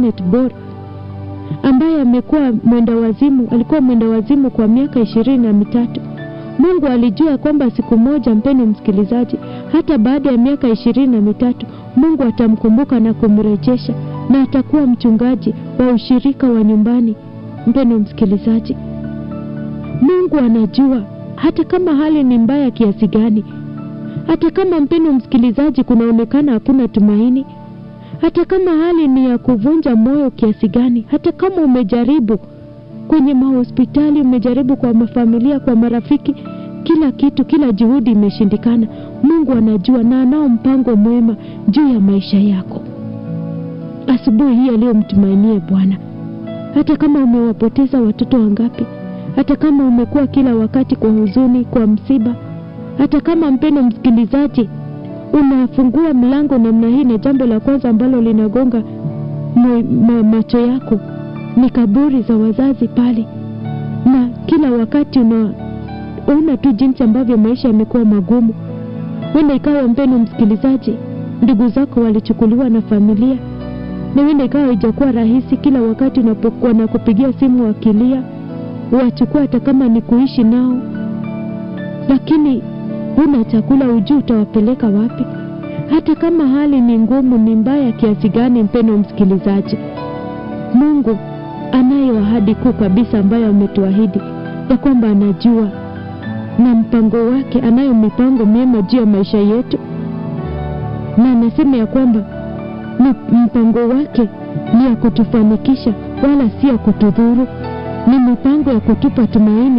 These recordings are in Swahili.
Kenneth Bor ambaye amekuwa mwenda wazimu, alikuwa mwenda wazimu kwa miaka ishirini na mitatu. Mungu alijua kwamba siku moja, mpendo msikilizaji, hata baada ya miaka ishirini na mitatu Mungu atamkumbuka na kumrejesha na atakuwa mchungaji wa ushirika wa nyumbani. Mpendo msikilizaji, Mungu anajua hata kama hali ni mbaya kiasi gani, hata kama mpendo msikilizaji, kunaonekana hakuna tumaini, hata kama hali ni ya kuvunja moyo kiasi gani, hata kama umejaribu kwenye mahospitali, umejaribu kwa mafamilia, kwa marafiki, kila kitu, kila juhudi imeshindikana, Mungu anajua na anao mpango mwema juu ya maisha yako. Asubuhi hii aliyomtumainie Bwana, hata kama umewapoteza watoto wangapi, hata kama umekuwa kila wakati kwa huzuni, kwa msiba, hata kama mpendo msikilizaji, unafungua mlango namna hii na jambo la kwanza ambalo linagonga ma, macho yako ni kaburi za wazazi pale, na kila wakati unaona tu jinsi ambavyo maisha yamekuwa magumu. Wenda ikawa mpendo msikilizaji, ndugu zako walichukuliwa na familia, na wenda ikawa haijakuwa rahisi. Kila wakati unapokuwa na kupigia simu wakilia, wachukua hata kama ni kuishi nao, lakini huna chakula, ujui utawapeleka wapi. Hata kama hali ni ngumu, ni mbaya kiasi gani, mpendo msikilizaji, Mungu anayo ahadi kuu kabisa ambayo ametuahidi ya kwamba anajua na mpango wake, anayo mipango mema juu ya maisha yetu, na anasema ya kwamba mpango wake ni ya kutufanikisha wala si ya kutudhuru, ni mipango ya kutupa tumaini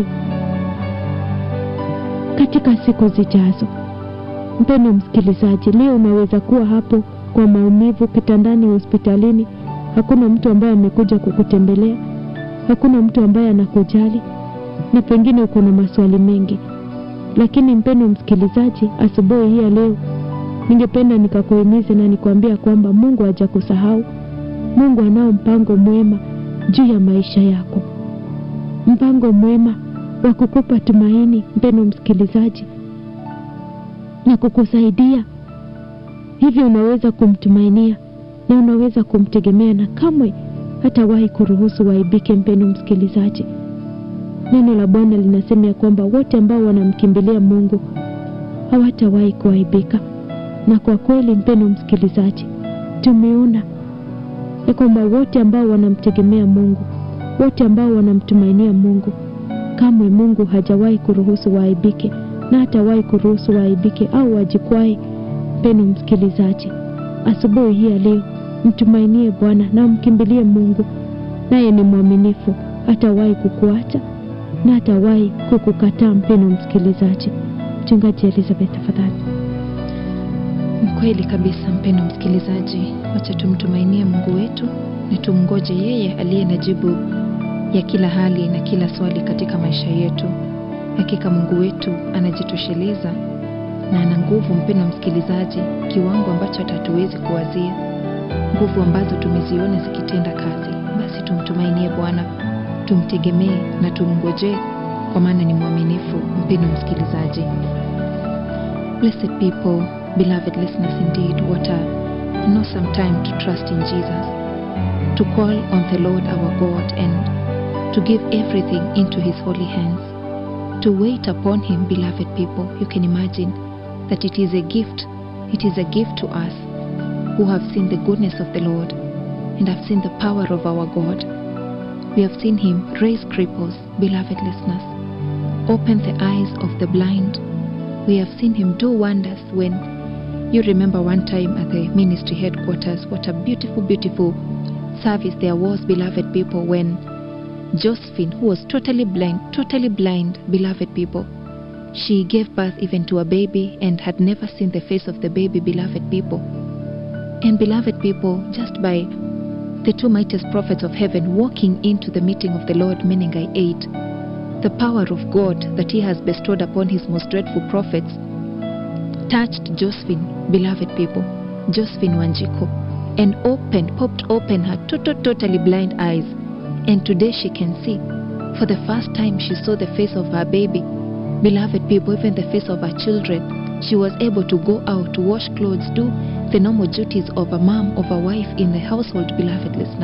katika siku zijazo. Mpendo msikilizaji, leo unaweza kuwa hapo kwa maumivu kitandani hospitalini, hakuna mtu ambaye amekuja kukutembelea, hakuna mtu ambaye anakujali, na pengine uko na maswali mengi. Lakini mpendo msikilizaji, asubuhi hii ya leo ningependa nikakuhimize na nikwambia kwamba Mungu hajakusahau. Mungu anao mpango mwema juu ya maisha yako, mpango mwema wa kukupa tumaini, mpendo msikilizaji, na kukusaidia hivyo. Unaweza kumtumainia na unaweza kumtegemea, na kamwe hatawahi kuruhusu waibike. Mpendo msikilizaji, neno la Bwana linasema ya kwamba wote ambao wanamkimbilia Mungu hawatawahi kuaibika. Na kwa kweli, mpendo msikilizaji, tumeona ya kwamba wote ambao wanamtegemea Mungu, wote ambao wanamtumainia Mungu, kamwe Mungu hajawahi kuruhusu waaibike na hatawahi kuruhusu waaibike au wajikwai. Mpendo msikilizaji, asubuhi hii ya leo mtumainie Bwana na mkimbilie Mungu, naye ni mwaminifu, hatawahi kukuacha na hatawahi kukukataa. Mpendo msikilizaji. Mchungaji Elizabeth, tafadhali. Kweli kabisa, mpendo msikilizaji, wacha tumtumainie Mungu wetu na tumngoje yeye aliye na jibu ya kila hali na kila swali katika maisha yetu. Hakika Mungu wetu anajitosheleza na ana nguvu, mpendo msikilizaji, kiwango ambacho hatuwezi kuwazia, nguvu ambazo tumeziona zikitenda kazi. Basi tumtumainie Bwana, tumtegemee na tumngojee, kwa maana ni mwaminifu. Mpendo msikilizaji, blessed people Beloved listeners, indeed, what an awesome time to trust in Jesus, to call on the Lord our God and to give everything into His holy hands, to wait upon Him, beloved people. You can imagine that it is a gift. It is a gift to us who have seen the goodness of the Lord and have seen the power of our God. We have seen Him raise cripples, beloved listeners, open the eyes of the blind. We have seen Him do wonders when you remember one time at the ministry headquarters, what a beautiful, beautiful service there was, beloved people, when Josephine, who was totally blind, totally blind, beloved people, she gave birth even to a baby and had never seen the face of the baby, beloved people. And beloved people, just by the two mightiest prophets of heaven walking into the meeting of the Lord, Menengai 8, the power of God that He has bestowed upon His most dreadful prophets touched Josephine, beloved people, Josephine Wanjiko, and opened, popped open her total, totally blind eyes. And today she can see. For the first time, she saw the face of her baby. Beloved people, even the face of her children. She was able to go out to wash clothes, do the normal duties of a mom, of a wife in the household, beloved listener.